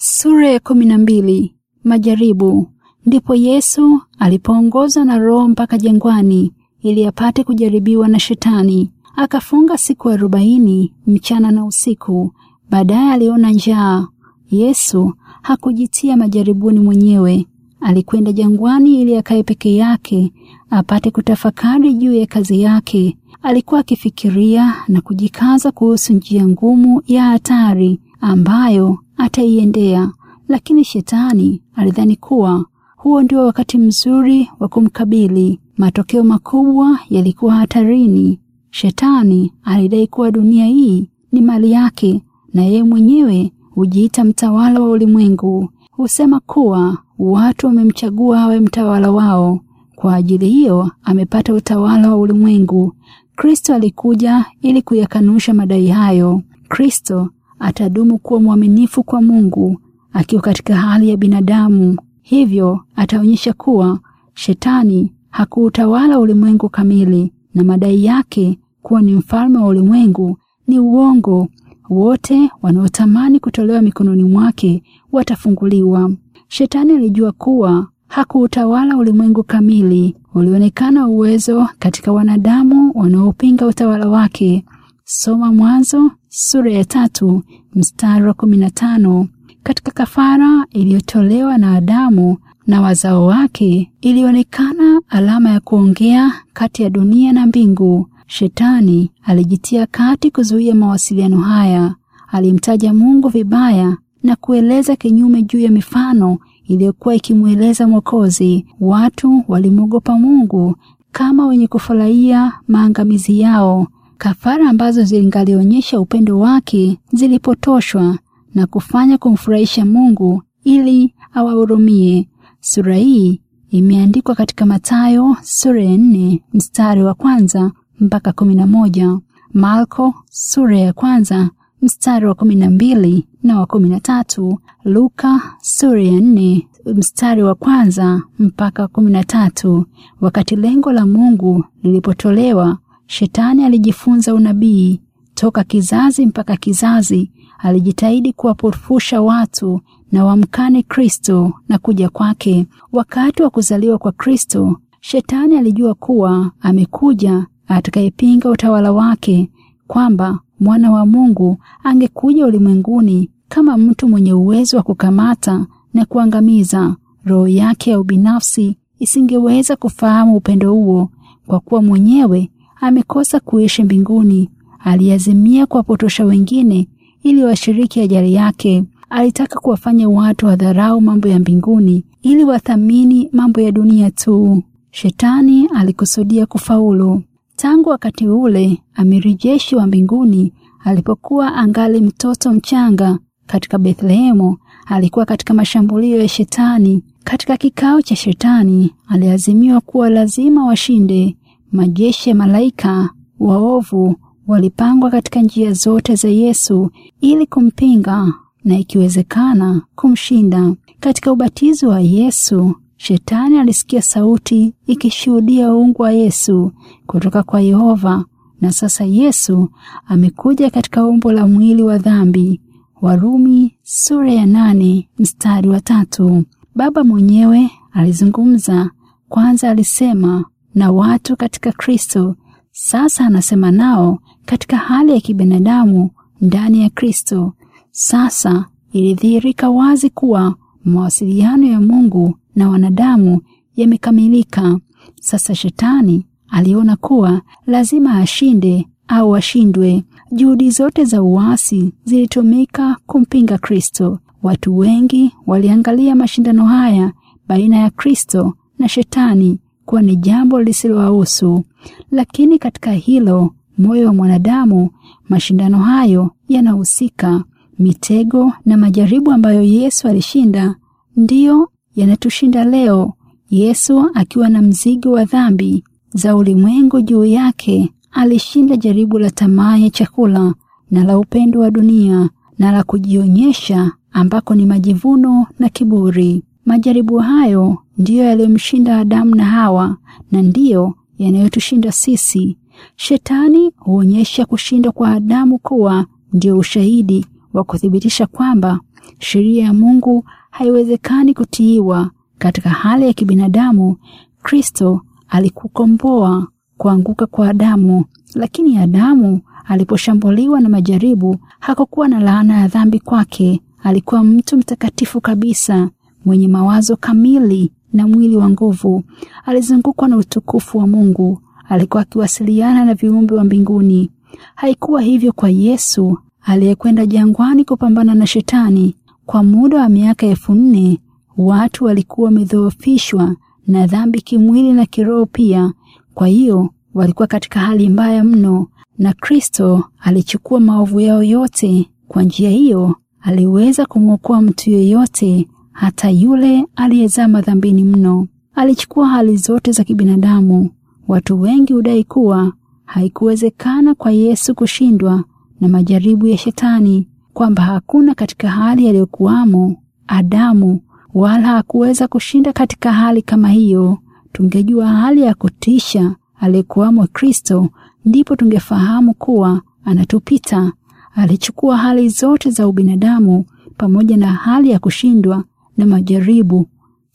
Sura ya kumi na mbili. Majaribu. Ndipo Yesu alipoongozwa na Roho mpaka jangwani ili apate kujaribiwa na Shetani. Akafunga siku arobaini mchana na usiku. Baadaye aliona njaa. Yesu hakujitia majaribuni mwenyewe. Alikwenda jangwani ili akae peke yake apate kutafakari juu ya kazi yake. Alikuwa akifikiria na kujikaza kuhusu njia ngumu ya hatari ambayo ataiendea, lakini Shetani alidhani kuwa huo ndio wakati mzuri wa kumkabili. Matokeo makubwa yalikuwa hatarini. Shetani alidai kuwa dunia hii ni mali yake na yeye mwenyewe hujiita mtawala wa ulimwengu. Husema kuwa watu wamemchagua awe mtawala wao. Kwa ajili hiyo amepata utawala wa ulimwengu. Kristo alikuja ili kuyakanusha madai hayo. Kristo atadumu kuwa mwaminifu kwa Mungu akiwa katika hali ya binadamu. Hivyo ataonyesha kuwa Shetani hakuutawala ulimwengu kamili na madai yake kuwa ni mfalme wa ulimwengu ni uongo. Wote wanaotamani kutolewa mikononi mwake watafunguliwa. Shetani alijua kuwa hakuutawala ulimwengu kamili. Ulionekana uwezo katika wanadamu wanaopinga utawala wake. Soma Mwanzo sura ya tatu mstari wa kumi na tano. Katika kafara iliyotolewa na Adamu na wazao wake ilionekana alama ya kuongea kati ya dunia na mbingu. Shetani alijitia kati kuzuia mawasiliano haya. Alimtaja Mungu vibaya na kueleza kinyume juu ya mifano iliyokuwa ikimweleza Mwokozi. Watu walimwogopa Mungu kama wenye kufurahia maangamizi yao. Kafara ambazo zingalionyesha upendo wake zilipotoshwa na kufanya kumfurahisha Mungu ili awahurumie. Sura hii imeandikwa katika Mathayo sura ya nne mstari wa kwanza mpaka kumi na moja, Marko sura ya kwanza mstari wa kumi na mbili na wa kumi na tatu, Luka sura ya nne mstari wa kwanza mpaka kumi na tatu. Wakati lengo la Mungu lilipotolewa, Shetani alijifunza unabii toka kizazi mpaka kizazi. Alijitahidi kuwapofusha watu na wamkane Kristo na kuja kwake. Wakati wa kuzaliwa kwa Kristo, Shetani alijua kuwa amekuja atakayepinga utawala wake, kwamba mwana wa Mungu angekuja ulimwenguni kama mtu mwenye uwezo wa kukamata na kuangamiza. Roho yake ya ubinafsi isingeweza kufahamu upendo huo, kwa kuwa mwenyewe amekosa kuishi mbinguni. Aliazimia kuwapotosha wengine ili washiriki ajali yake. Alitaka kuwafanya watu wadharau mambo ya mbinguni ili wathamini mambo ya dunia tu. Shetani alikusudia kufaulu. Tangu wakati ule, amiri jeshi wa mbinguni alipokuwa angali mtoto mchanga katika Bethlehemu, alikuwa katika mashambulio ya Shetani. Katika kikao cha Shetani, aliazimiwa kuwa lazima washinde. Majeshi ya malaika waovu walipangwa katika njia zote za Yesu ili kumpinga na ikiwezekana kumshinda. Katika ubatizo wa Yesu, Shetani alisikia sauti ikishuhudia uungu wa Yesu kutoka kwa Yehova, na sasa Yesu amekuja katika umbo la mwili wa dhambi. Warumi sura ya nane mstari wa tatu. Baba mwenyewe alizungumza kwanza, alisema na watu katika Kristo. Sasa anasema nao katika hali ya kibinadamu ndani ya Kristo. Sasa ilidhihirika wazi kuwa mawasiliano ya Mungu na wanadamu yamekamilika. Sasa Shetani aliona kuwa lazima ashinde au ashindwe. Juhudi zote za uasi zilitumika kumpinga Kristo. Watu wengi waliangalia mashindano haya baina ya Kristo na Shetani kuwa ni jambo lisilowahusu, lakini katika hilo moyo wa mwanadamu, mashindano hayo yanahusika. Mitego na majaribu ambayo Yesu alishinda ndiyo yanatushinda leo. Yesu akiwa na mzigo wa dhambi za ulimwengu juu yake, alishinda jaribu la tamaa ya chakula na la upendo wa dunia na la kujionyesha ambako ni majivuno na kiburi. Majaribu hayo ndiyo yaliyomshinda Adamu na Hawa na ndiyo yanayotushinda sisi. Shetani huonyesha kushindwa kwa Adamu kuwa ndio ushahidi wa kuthibitisha kwamba sheria ya Mungu haiwezekani kutiiwa katika hali ya kibinadamu. Kristo alikukomboa kuanguka kwa Adamu, lakini Adamu aliposhambuliwa na majaribu hakukuwa na laana ya dhambi kwake. Alikuwa mtu mtakatifu kabisa, mwenye mawazo kamili na mwili wa nguvu. Alizungukwa na utukufu wa Mungu. Alikuwa akiwasiliana na viumbe wa mbinguni. Haikuwa hivyo kwa Yesu aliyekwenda jangwani kupambana na Shetani. Kwa muda wa miaka elfu nne watu walikuwa wamedhoofishwa na dhambi kimwili na kiroho pia. Kwa hiyo walikuwa katika hali mbaya mno, na Kristo alichukua maovu yao yote. Kwa njia hiyo aliweza kumwokoa mtu yeyote, hata yule aliyezama dhambini mno. Alichukua hali zote za kibinadamu. Watu wengi hudai kuwa haikuwezekana kwa Yesu kushindwa na majaribu ya Shetani, kwamba hakuna katika hali aliyokuwamo Adamu wala hakuweza kushinda katika hali kama hiyo. Tungejua hali ya kutisha aliyekuwamo Kristo, ndipo tungefahamu kuwa anatupita. Alichukua hali zote za ubinadamu pamoja na hali ya kushindwa na majaribu.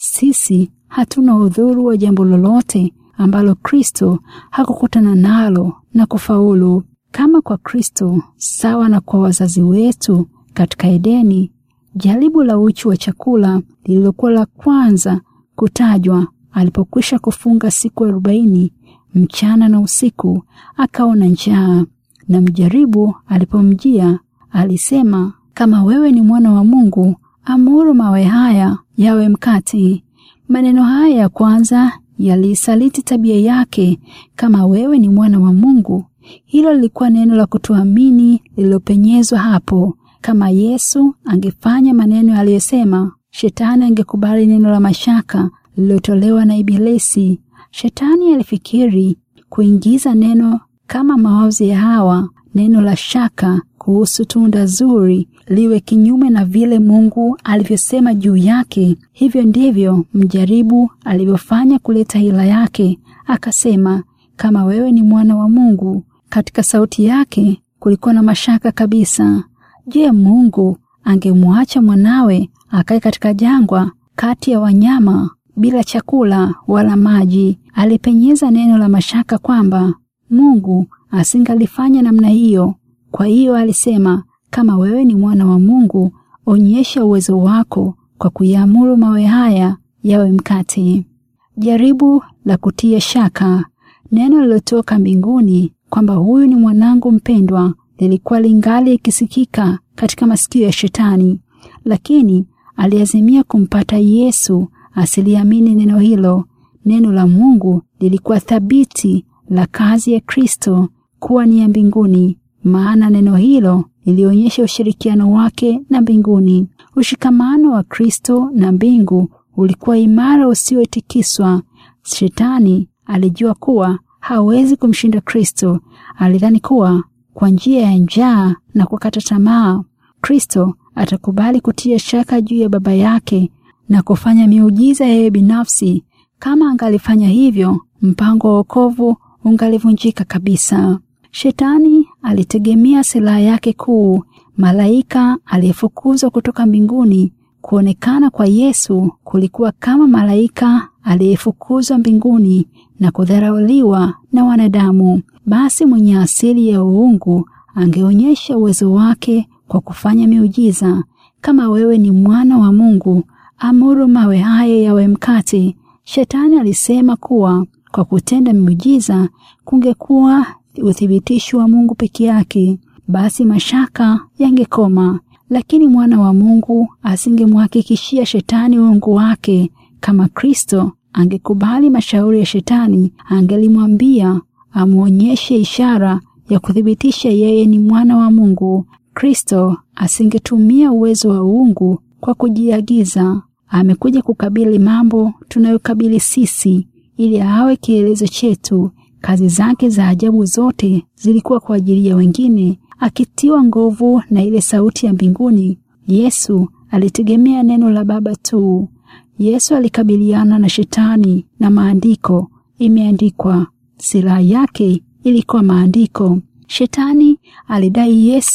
Sisi hatuna udhuru wa jambo lolote ambalo Kristo hakukutana nalo na kufaulu. Kama kwa Kristo, sawa na kwa wazazi wetu katika Edeni, jaribu la uchu wa chakula lililokuwa la kwanza kutajwa alipokwisha kufunga siku arobaini mchana na usiku, akaona njaa, na mjaribu alipomjia alisema, kama wewe ni mwana wa Mungu, amuru mawe haya yawe mkate. Maneno haya ya kwanza yaliisaliti tabia yake. Kama wewe ni mwana wa Mungu, hilo lilikuwa neno la kutuamini lililopenyezwa hapo. Kama Yesu angefanya maneno aliyosema, Shetani angekubali neno la mashaka lililotolewa na Ibilisi. Shetani alifikiri kuingiza neno kama mawazo ya Hawa, neno la shaka kuhusu tunda zuri liwe kinyume na vile Mungu alivyosema juu yake. Hivyo ndivyo mjaribu alivyofanya kuleta hila yake. Akasema, kama wewe ni mwana wa Mungu. Katika sauti yake kulikuwa na mashaka kabisa. Je, Mungu angemwacha mwanawe akae katika jangwa kati ya wanyama bila chakula wala maji? Alipenyeza neno la mashaka kwamba Mungu asingalifanya namna hiyo. Kwa hiyo alisema, kama wewe ni mwana wa Mungu, onyesha uwezo wako kwa kuyaamuru mawe haya yawe mkate. Jaribu la kutia shaka. Neno lilotoka mbinguni kwamba huyu ni mwanangu mpendwa lilikuwa lingali ikisikika katika masikio ya Shetani, lakini aliazimia kumpata Yesu asiliamini neno hilo. Neno la Mungu lilikuwa thabiti la kazi ya Kristo kuwa ni ya mbinguni, maana neno hilo lilionyesha ushirikiano wake na mbinguni. Ushikamano wa Kristo na mbingu ulikuwa imara usiotikiswa. Shetani alijua kuwa hawezi kumshinda Kristo. Alidhani kuwa kwa njia ya njaa na kukata tamaa, Kristo atakubali kutia shaka juu ya Baba yake na kufanya miujiza yeye binafsi. Kama angalifanya hivyo, mpango wa wokovu ungalivunjika kabisa. Shetani alitegemea silaha yake kuu, malaika aliyefukuzwa kutoka mbinguni. Kuonekana kwa Yesu kulikuwa kama malaika aliyefukuzwa mbinguni na kudharauliwa na wanadamu. Basi mwenye asili ya uungu angeonyesha uwezo wake kwa kufanya miujiza. Kama wewe ni mwana wa Mungu, amuru mawe haya yawe mkate. Shetani alisema kuwa kwa kutenda miujiza kungekuwa uthibitisho wa Mungu peke yake, basi mashaka yangekoma. Lakini mwana wa Mungu asingemhakikishia Shetani uungu wake. Kama Kristo angekubali mashauri ya Shetani, angelimwambia amwonyeshe ishara ya kuthibitisha yeye ni mwana wa Mungu. Kristo asingetumia uwezo wa uungu kwa kujiagiza. Amekuja kukabili mambo tunayokabili sisi, ili awe kielezo chetu. Kazi zake za ajabu zote zilikuwa kwa ajili ya wengine. Akitiwa nguvu na ile sauti ya mbinguni, Yesu alitegemea neno la Baba tu. Yesu alikabiliana na Shetani na maandiko, imeandikwa. Silaha yake ilikuwa maandiko. Shetani alidai Yesu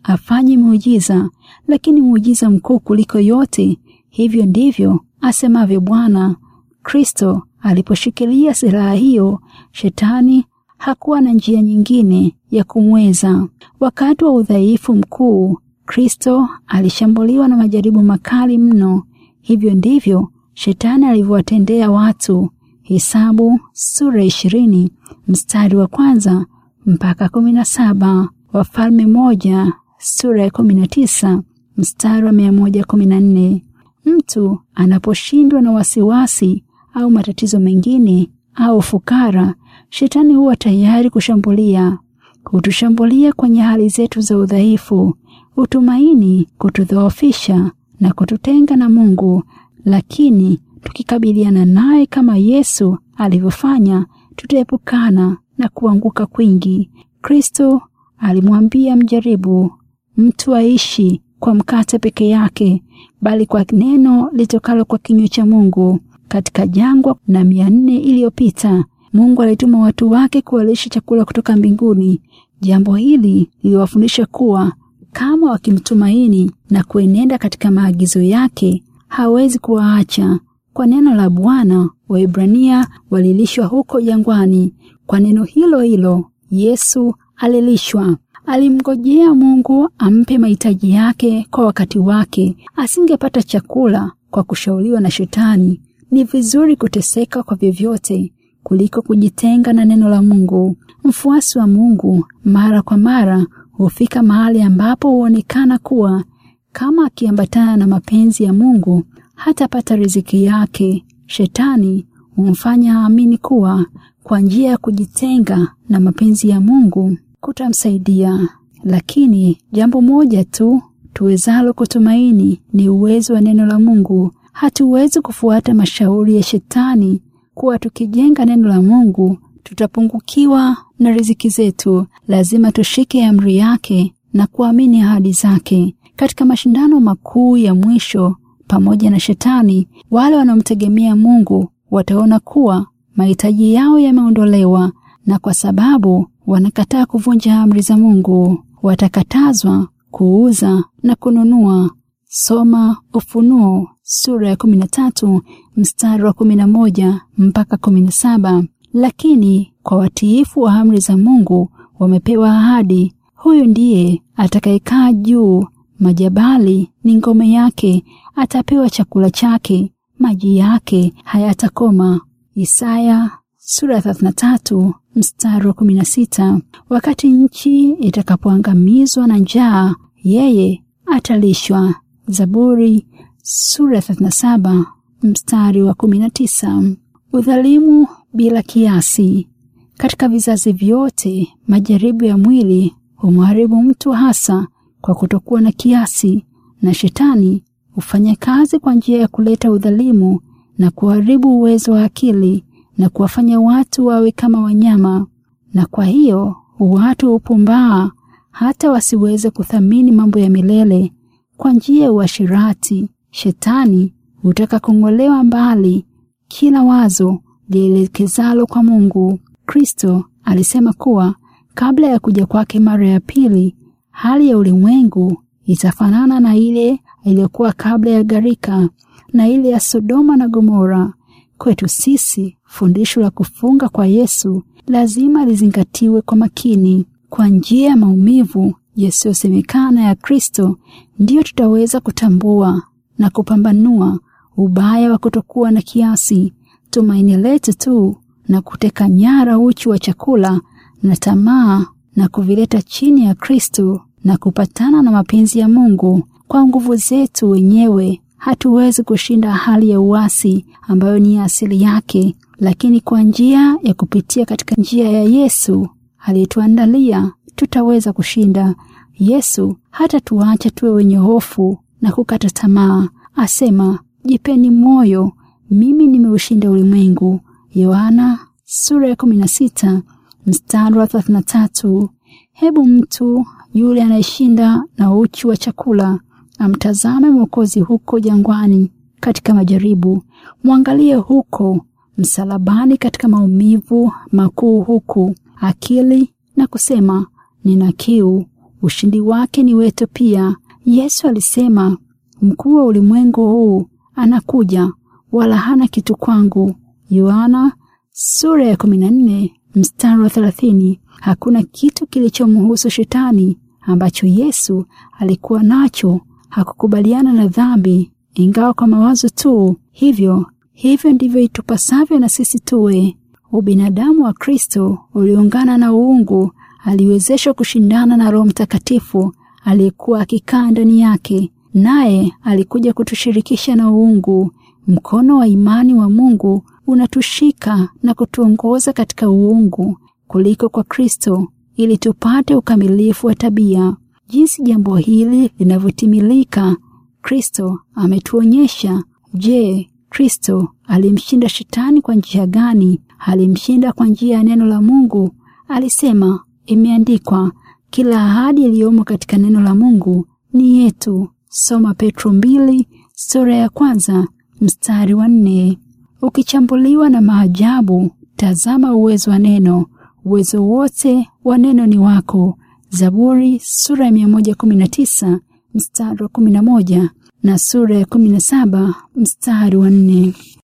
afanye muujiza, lakini muujiza mkuu kuliko yote. Hivyo ndivyo asemavyo Bwana. Kristo aliposhikilia silaha hiyo, shetani hakuwa na njia nyingine ya kumweza. Wakati wa udhaifu mkuu, Kristo alishambuliwa na majaribu makali mno. Hivyo ndivyo shetani alivyowatendea watu. Hesabu sura ishirini mstari wa kwanza mpaka kumi na saba. Wafalme moja sura ya kumi na tisa mstari wa mia moja kumi na nne. Mtu anaposhindwa na wasiwasi au matatizo mengine au fukara, shetani huwa tayari kushambulia. Hutushambulia kwenye hali zetu za udhaifu, hutumaini kutudhoofisha na kututenga na Mungu, lakini tukikabiliana naye kama Yesu alivyofanya, tutaepukana na kuanguka kwingi. Kristo alimwambia mjaribu, mtu aishi kwa mkate peke yake, bali kwa neno litokalo kwa kinywa cha Mungu. Katika jangwa na mia nne iliyopita Mungu alituma watu wake kuwalisha chakula kutoka mbinguni. Jambo hili liliwafundisha kuwa kama wakimtumaini na kuenenda katika maagizo yake, hawezi kuwaacha. Kwa neno la Bwana, Waebrania walilishwa huko jangwani. Kwa neno hilo hilo Yesu alilishwa. Alimngojea Mungu ampe mahitaji yake kwa wakati wake. Asingepata chakula kwa kushauriwa na Shetani. Ni vizuri kuteseka kwa vyovyote kuliko kujitenga na neno la Mungu. Mfuasi wa Mungu mara kwa mara hufika mahali ambapo huonekana kuwa kama akiambatana na mapenzi ya Mungu hatapata riziki yake. Shetani humfanya aamini kuwa kwa njia ya kujitenga na mapenzi ya Mungu kutamsaidia. Lakini jambo moja tu tuwezalo kutumaini ni uwezo wa neno la Mungu. Hatuwezi kufuata mashauri ya Shetani kuwa tukijenga neno la Mungu tutapungukiwa na riziki zetu. Lazima tushike amri yake na kuamini ahadi zake. Katika mashindano makuu ya mwisho pamoja na Shetani, wale wanaomtegemea Mungu wataona kuwa mahitaji yao yameondolewa, na kwa sababu wanakataa kuvunja amri za Mungu, watakatazwa kuuza na kununua. Soma Ufunuo sura ya kumi na tatu mstari wa kumi na moja mpaka kumi na saba. Lakini kwa watiifu wa amri za Mungu wamepewa ahadi. Huyu ndiye atakayekaa juu, majabali ni ngome yake, atapewa chakula chake, maji yake hayatakoma. Isaya sura ya 33 mstari wa 16. Wakati nchi itakapoangamizwa na njaa, yeye atalishwa. Zaburi sura ya 37 mstari wa 19. Udhalimu bila kiasi. Katika vizazi vyote, majaribu ya mwili humharibu mtu hasa kwa kutokuwa na kiasi, na Shetani hufanya kazi kwa njia ya kuleta udhalimu na kuharibu uwezo wa akili na kuwafanya watu wawe kama wanyama, na kwa hiyo watu hupumbaa hata wasiweze kuthamini mambo ya milele. Kwa njia ya uashirati, Shetani hutaka kung'olewa mbali kila wazo lielekezalo kwa Mungu. Kristo alisema kuwa kabla ya kuja kwake mara ya pili, hali ya ulimwengu itafanana na ile iliyokuwa kabla ya gharika na ile ya Sodoma na Gomora. Kwetu sisi, fundisho la kufunga kwa Yesu lazima lizingatiwe kwa makini. Kwa njia ya maumivu yasiyosemekana ya Kristo, ndiyo tutaweza kutambua na kupambanua ubaya wa kutokuwa na kiasi. Tumaini letu tu na kuteka nyara uchu wa chakula na tamaa na kuvileta chini ya Kristo na kupatana na mapenzi ya Mungu. Kwa nguvu zetu wenyewe hatuwezi kushinda hali ya uasi ambayo ni asili yake, lakini kwa njia ya kupitia katika njia ya Yesu aliyetuandalia tutaweza kushinda. Yesu hata tuacha tuwe wenye hofu na kukata tamaa. Asema, jipeni moyo, mimi nimeushinda ulimwengu. Yohana sura ya 16 mstari wa 33. Hebu mtu yule anayeshinda na uchu wa chakula amtazame Mwokozi huko jangwani katika majaribu, mwangalie huko msalabani katika maumivu makuu, huku akili na kusema nina kiu, ushindi wake ni wetu pia. Yesu alisema, mkuu wa ulimwengu huu anakuja, wala hana kitu kwangu. Yohana sura ya 14 mstari wa 30. Hakuna kitu kilichomhusu shetani ambacho Yesu alikuwa nacho. Hakukubaliana na dhambi, ingawa kwa mawazo tu. Hivyo hivyo ndivyo itupasavyo na sisi tuwe. Ubinadamu wa Kristo uliungana na uungu, aliwezeshwa kushindana na Roho Mtakatifu aliyekuwa akikaa ndani yake, naye alikuja kutushirikisha na uungu. Mkono wa imani wa Mungu unatushika na kutuongoza katika uungu kuliko kwa Kristo, ili tupate ukamilifu wa tabia. Jinsi jambo hili linavyotimilika, Kristo ametuonyesha. Je, Kristo alimshinda shetani kwa njia gani? Alimshinda kwa njia ya neno la Mungu. Alisema, imeandikwa, kila ahadi iliyomo katika neno la Mungu ni yetu. Soma Petro mbili sura ya kwanza mstari wa nne. Ukichambuliwa na maajabu, tazama uwezo wa neno. Uwezo wote wa neno ni wako. Zaburi sura ya 119 mstari wa 11 na sura ya 17 mstari wa 4.